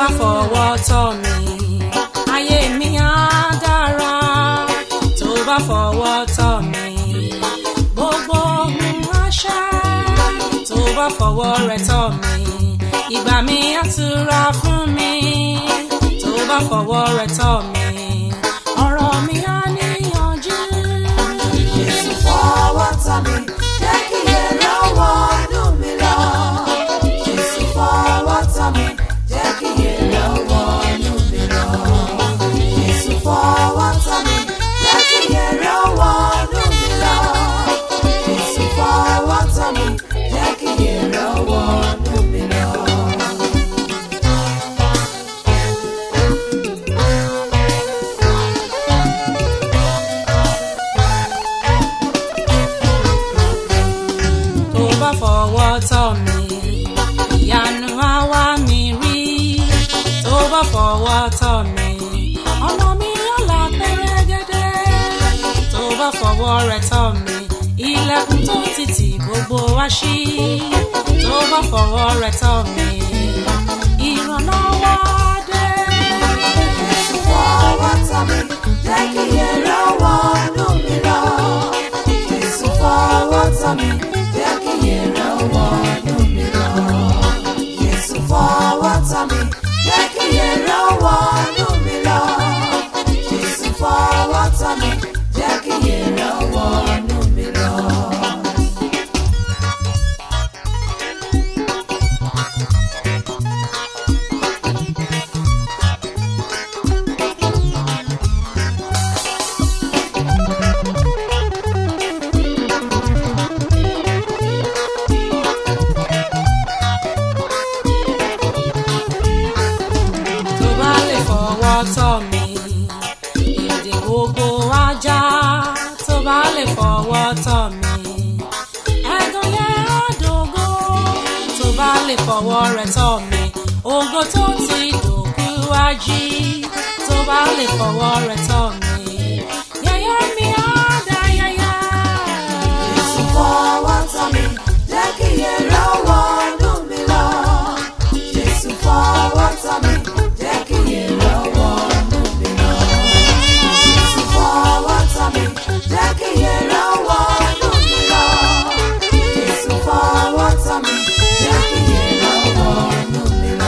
bá fọwọ́ tọ́ mi ayé mi á dára tó bá fọwọ́ tọ́ mi gbogbo ohun àṣà tó bá fọwọ́ rẹ̀ tọ́ mi ìgbà mi á tura fún mi tó bá fọwọ́ rẹ̀ tọ́ mi ọ̀rọ̀ mi á níyànjú. Jésù fọwọ́ tọ́ mi, jẹ́ kí èrè wọnú mi lọ. Jésù fọwọ́ tọ́ mi, jẹ́ kí èrè wọnú mi lọ. Jésù fọwọ́ tọ́ mi, jẹ́ kí èrè wọnú mi lọ. Jésù fọwọ́ tọ́ mi, jẹ́ kí èrè wọnú mi lọ. tó bá fọwọ́ tọ́ mi ìyanu á wá mi rí tó bá fọwọ́ tọ́ mi ọ̀nà mi yóò là pẹ́rẹ́gẹ́dẹ́ tó bá fọwọ́ rẹ̀ tọ́ mi ilẹ̀kùn tó ti tì gbogbo wá ṣí tó bá fọwọ́ rẹ̀ tọ́ mi ìrànlọ́wọ́ dé. Jésù fọwọ́ tọ́ mi, jẹ́ kí èrè wọnú mi lọ. Jésù fọwọ́ tọ́ mi, jẹ́ kí èrè wọnú mi lọ. Jésù fọwọ́ tọ́ mi, jẹ́ kí èrè wọnú mi lọ. Jésù fọwọ́ tọ́ mi, jẹ́ kí èrè wọnú mi lọ. tó bá lè fọwọ́ tọ́ mi èdè gbogbo ajá tó bá lè fọwọ́ tọ́ mi ẹ̀gàn yẹn á dògo tó bá lè fọwọ́ rẹ̀ tọ́ mi ògo tó ti dòkú ají tó bá lè fọwọ́ rẹ̀ tọ́ mi yẹ̀yẹ́ mi á dá yáyá. Jésù fọwọ́ tọ́ mi, jẹ́ kí èrè wọnú mi lọ. Jésù fọwọ́ tọ́ mi, jẹ́ kí èrè wọnú mi lọ. Jésù fọwọ́ tọ́ mi, jẹ́ kí èrè wọnú mi lọ. Jésù fọwọ́ tọ́ mi, jẹ́ kí èrè wọnú mi lọ.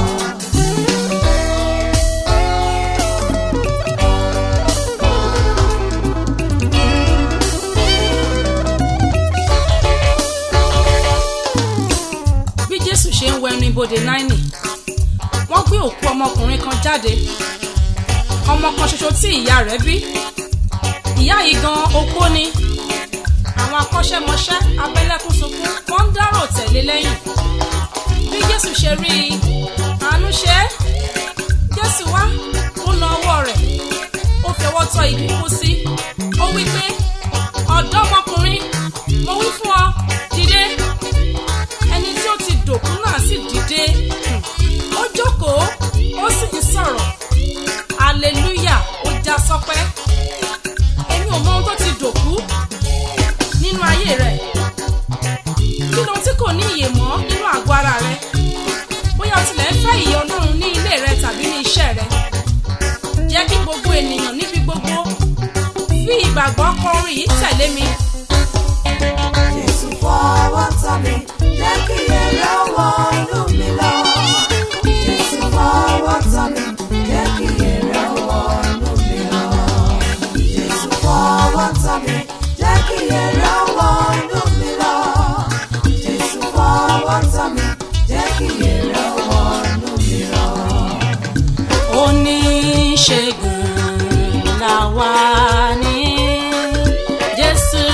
bí jésù ṣe ń wẹnu ibodè náírì wọ́n gbé òkú ọmọkùnrin kan jáde ọmọ kan ṣoṣo tí ìyá rẹ̀ bí ìyá yìí gan opó ni àwọn akọ́ṣẹ́mọṣẹ́ abẹ́lẹ́kún sunkún wọ́n ń dárò tẹ̀lé lẹ́yìn bí jésù ṣe rí i àánú ṣe é jésù wá ó na ọwọ́ rẹ̀ ó fi ọwọ́ tọ́ igi kú sí ó wí pé ọ̀dọ́mọkùnrin mo wí fún ọ dìde ẹni tí ó ti dòkú náà sì dìde ó jókòó ó sì ń sọ̀rọ̀ hallelujah ó já sọpẹ́ èmi ò mọ ohun tó ti dòkú nínú ayé rẹ̀ kí lohun tí kò ní ìyè mọ́ nínú àgọ́ ara rẹ̀ bóyá o tilẹ̀ ń fẹ́ ìyè ọlọ́run ní ilé rẹ tàbí ní iṣẹ́ rẹ jẹ́ kí gbogbo ènìyàn níbi gbogbo fi ìgbàgbọ́ kọrin yìí tẹ̀lé mi. Jésù fọwọ́ tọ́ mi, jẹ́ kí èrè wọnú mi lọ. Jésù fọwọ́ tọ́ mi, jẹ́ kí èrè wọnú mi lọ. Jésù fọwọ́ tọ́ mi, jẹ́ kí èrè wọnú mi lọ. Jésù fọwọ́ tọ́ mi, jẹ́ kí èrè wọnú mi lọ. oníṣègùn làwa ní jésù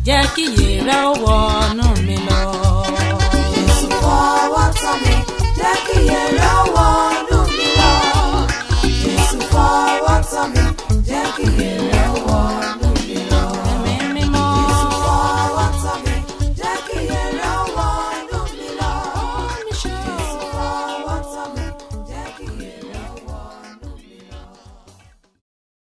jẹ́ kí iye rẹ̀ ó wọnú